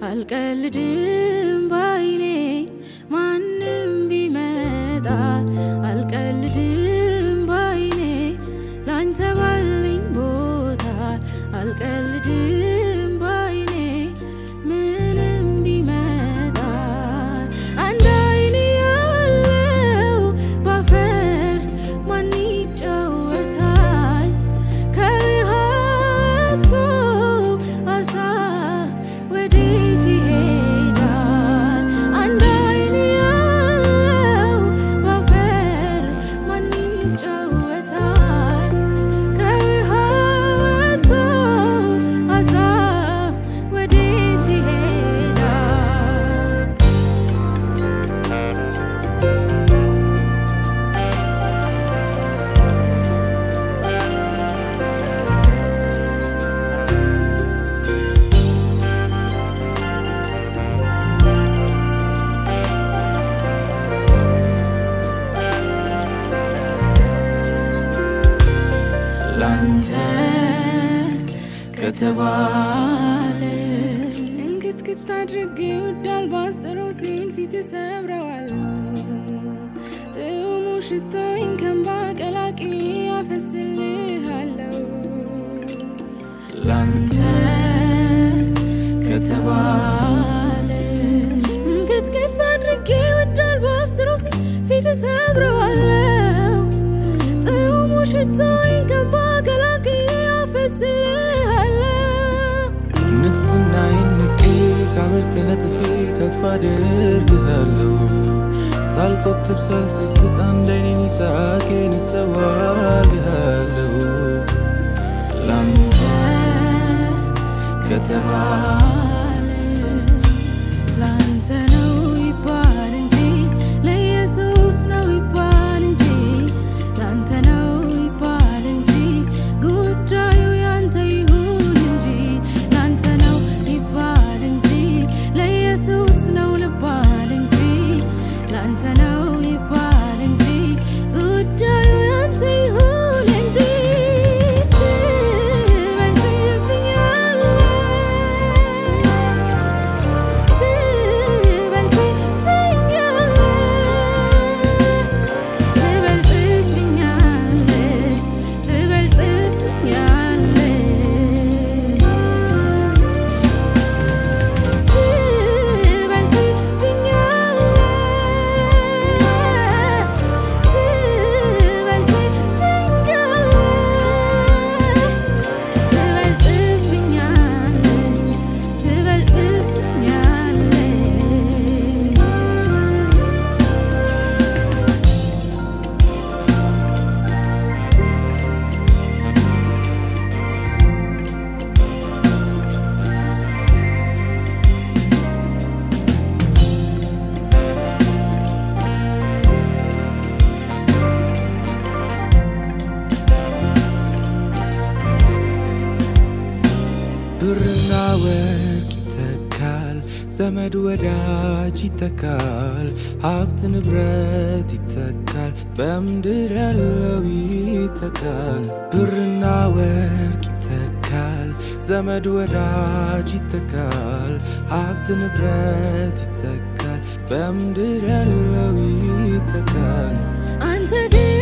አልቀልድም ባይኔ ማንም ቢመጣ አልቀልድም ባይኔ ላንተ ባለኝ ቦታ አልቀልድም ባይኔ ምንም ቢመጣ አንድ አይኔ ያለው ባፈር ማን ይጫወታል ከውሃቶ አሳ ወዴት ይሄዳል? አንድ አይን ያለው ባፈር ማን ይጫወታል? ከውሃቶ አሳ ወዴት ይሄዳል? ላንተ ከተባለ እንክትክት አድርጌ ወዳል ባስጠሮስን ፊት ሰብረዋለሁ ጥሙ ሽቶኝ ከንባ ቀላቂ ያፈስልሃለሁ ላንተ ከተባለ እንክትክት አድርጌ ወዳል ባስጠሮስን ፊት ሰብረዋለሁ ጥሙ ሽቶኝ ከንባ ቀላቂ ያፈስልሃለሁ ንግስናዬን ንቄ ከአመድ ተነጥፌ ከፍ አደርግሃለሁ ሳልቆጥብ ሳልሰስት አንድ አይኔን ይሳቄን እሰዋልሃለሁ ላንተ ከተባለ ላንተ ነው ይባል እንጂ ለኢየሱስ ነው ይባል እንጂ ላንተ ነው ይባል እንጂ ጉዳዩ ያንተ ይሁን እንጂ ላንተ ነው ይባል እንጂ ለኢየሱስ ነው ልባል እንጂ ላንተ ነው ይባል እንጂ ጉዳዩ ያንተ ይሁን እንጂ ብርና ወርቅ ይተካል፣ ዘመድ ወዳጅ ይተካል፣ ሀብት ንብረት ይተካል፣ በምድር ያለው ይተካል። ብርና ወርቅ ይተካል፣ ዘመድ ወዳጅ ይተካል፣ ሀብት ንብረት ይተካል፣ በምድር ያለው ይተካል። አንተ ግን